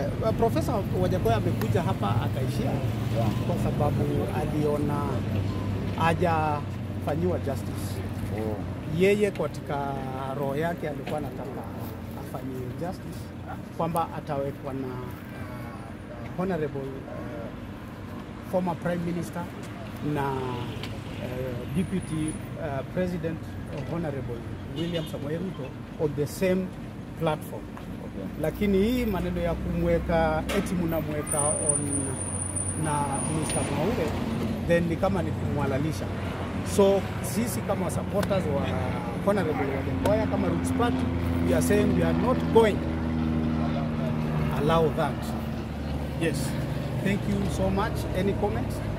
uh, Profesa Wajakoya amekuja hapa akaishia Yeah. kwa sababu aliona hajafanyiwa justice. Oh. Yeye katika roho yake alikuwa anataka afanyiwe justice, kwamba atawekwa na uh, honorable uh, former prime minister na uh, deputy uh, president honorable William Samoei Ruto on the same platform Okay. lakini hii maneno ya kumweka eti mnamweka on na Mr. Mwaure then ni kama ni kumwalalisha. So sisi kama supporters wa Honorable Wajakoya kama Roots Party we are saying we are not going allow that. Yes. Thank you so much. Any comments?